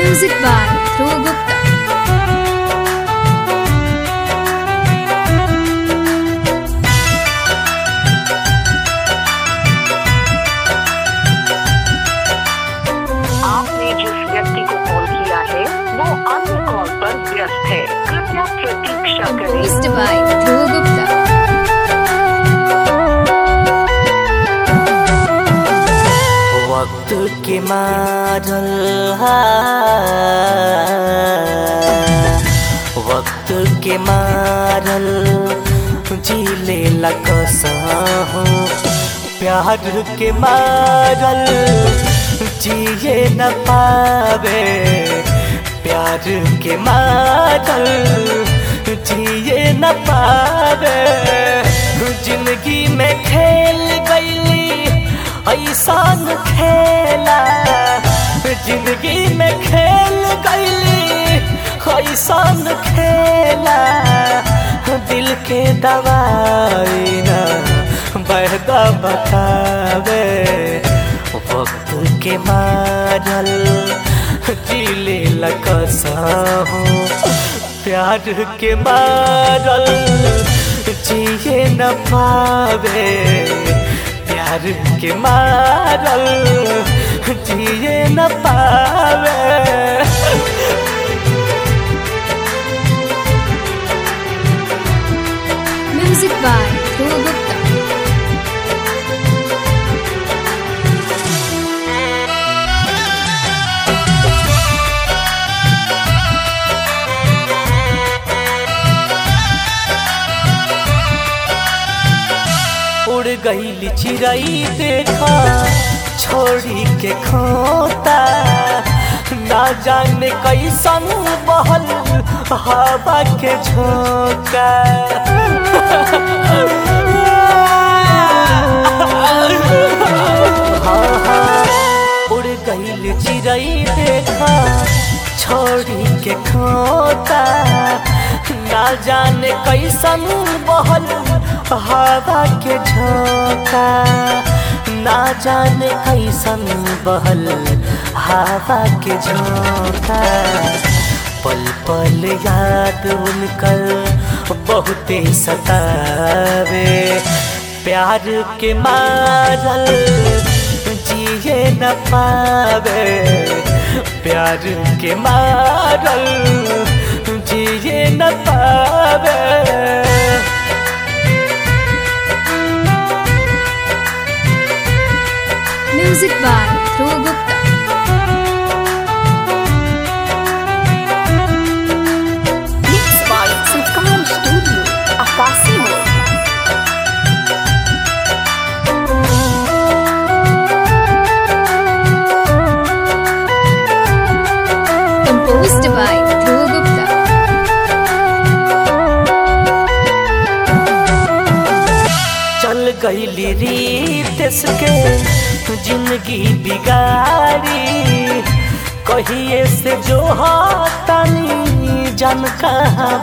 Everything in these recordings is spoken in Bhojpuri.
Music by Dhruv Gupta. आपने जिस व्यक्ति को कॉल किया है वो अन्य कॉल पर व्यस्त है कृपया प्रतीक्षा करें Composed by Dhruv Gupta. वक्त के मारल हा वक्त के मारल जीले लकसहूँ प्यार के मारल जिए न पावे प्यार के मारल जिए न पावे जिंदगी में खेल गईली ऐसान खेला जिंदगी में खेल गईली ऐसान खेला दिल के दवाई ना बहदा बतावे वक्त के मारल दिले लकसाहूँ प्यार के मारल जिए न पावे प्यार के मारल जिए न पावे Music by Dhruv Gupta. उड़ गई चिड़ई देखा छोड़ी के खोता ना जाने कैसन बहल हवा के झोंका हाँ, हाँ, उड़ गई चिड़ई देखा छोड़ी के खोता ना जाने कैसन बहल हवा के झोंका ना जाने कैसन बहल हवा के झोंका पल पल याद उनकर बहुते सतावे प्यार के मारल जिए न पावे प्यार के मारल जिए न पावे Music by Dhruv Gupta. Mixed by Sultan Studio, Akasimo. Composed by Dhruv Gupta. चल गईली रीत के जिंदगी बिगाड़ी कहिए से जो हाथनी जन कहाँ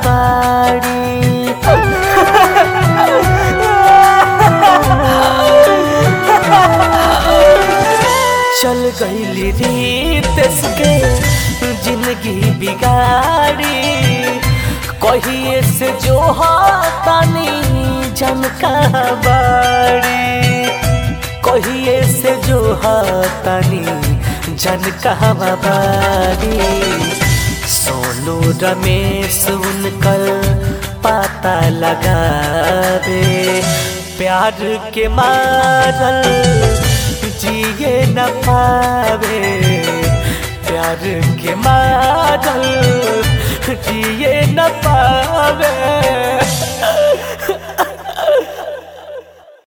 बाड़ी चल गईली रीत के जिंदगी बिगाड़ी कहिए से जो हाथनी जन कहाँ बाड़ी कहिए से जो हाथनी जन कहाँ बाड़ी सोनू रमेश उनकर पता लगावे प्यार के मारल जिए न पावे प्यार के मारल जिए न पावे